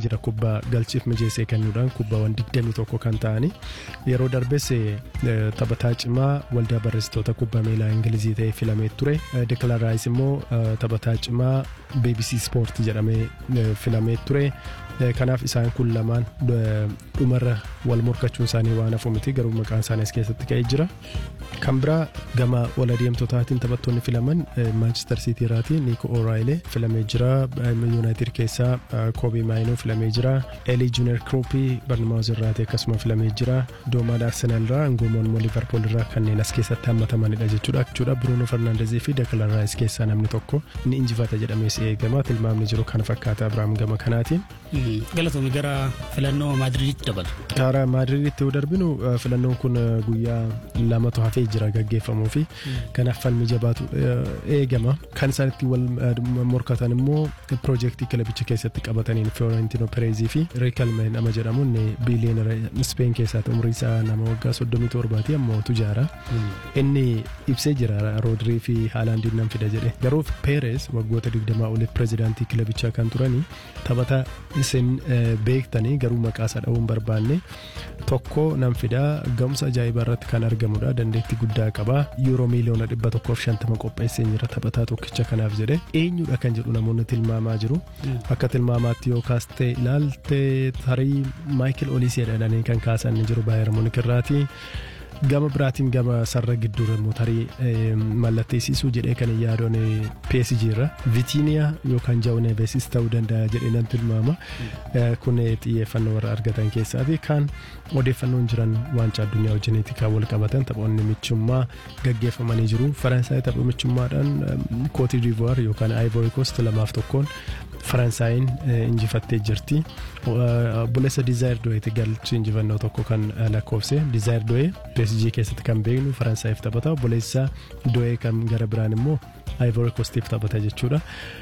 jira kubbaa galchiif mijeessee kennuudhaan kubbaawwan 21 kan ta'ani yeroo darbes taphataa cimaa waldaa barreessitoota kubbaa miilaa ingilizii ta'ee filamee ture Declan Rice immoo taphataa cimaa BBC Sport jedhamee filamee ture. kanaaf isaan kun lamaan dhumarra wal morkachuun isaanii waan hafu miti garuu maqaan isaanii as keessatti ka'ee jira. Kan biraa gama ol adeemtotaatiin taphattoonni filaman Manchester City irraati Nico O'Reilly filamee jira. United keessaa Kobe Maino filamee jira. Eli Junior Kroppi Barnamaus irraati akkasuma filamee jira. Doomaan Arsenal irraa Ngoomoon immoo Liverpool irraa kanneen as keessatti hammatamanidha jechuudha. jechuudha. Bruno Fernandezii fi Declan Rice keessaa namni tokko ni injifata jedhamee si eegama. Tilmaamni jiru kana fakkaata Abiraam gama kanaatiin. Galatoomii gara filannoo Maadiriiditti dabalu. Gara Maadiriiditti yoo darbinu filannoon kun guyyaa lamatu hafee jira gaggeeffamuu fi kanaaf falmii jabaatu eegama. Kan isaan itti wal morkatan immoo piroojeektii kilabicha keessatti qabataniin Fiorentino Perezii fi Riikalme nama jedhamuun biiliyoonera Speen keessaati umrii isaa nama waggaa soddomii torbaati ammoo tujaara. Inni ibsee jira Roodirii fi Haalaandiin nan fida jedhe. Garuu Perez waggoota digdamaa oliif pirezidaantii kilabichaa kan turanii taphataa isin beektanii garuu maqaa isaa dha'uu hin barbaanne tokko nan fidaa ga'umsa ajaa'ibaa irratti kan argamudha dandeettii guddaa qaba yuuroo miiliyoona dhibba tokkoof shantama qopheessee jira taphataa tokkicha kanaaf jedhe eenyudha kan jedhu namoonni tilmaamaa jiru akka tilmaamaatti yoo kaastee ilaalte tarii maayikil oliisee jedhanii kan kaasan jiru baay'ee munik irraati. gama biraatiin gama sarara gidduu immoo tarii mallatteessisuu jedhee kan yaadoon PSG irra Vitiiniyaa yookaan Jawu Nevesis ta'uu danda'a jedhee nan tilmaama. Kun xiyyeeffannoo warra argatan keessaati kan odeeffannoon jiran waancaa addunyaa wajjiniiti kan wal qabatan taphoonni michummaa gaggeeffamanii jiru. Faransaay tapha michummaadhaan Kootii Divuwaar yookaan Ivory Coast lamaaf tokkoon Faransaayinn injifattee jirti. Buleessa Dizaayir Do'eeti galchi injifannoo tokko kan lakkoofse. Dizaayir Do'ee PSG keessatti kan beeknu Faransaayif taphata. Buleessa Do'ee kan gara biraan immoo Ivory Coastiif taphata jechuudha.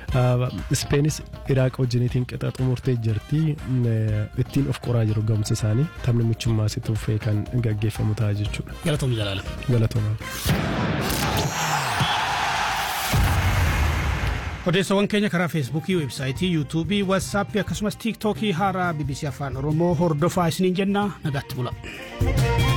Speenis Iraaq wajjiniitiin qixa xumurtee jirti. Ittiin of qoraa jiru ga'umsa isaanii taphni michummaa si tuufee kan gaggeeffamu ta'a jechuudha. Galatoomii jalaala. Galatooma. odeessawwan keenya karaa feesbuukii weebsaayitii yuutuubii watsaappii akkasumas tiiktookii haaraa bbc afaan oromoo hordofaa isiniin jenna nagaatti bula.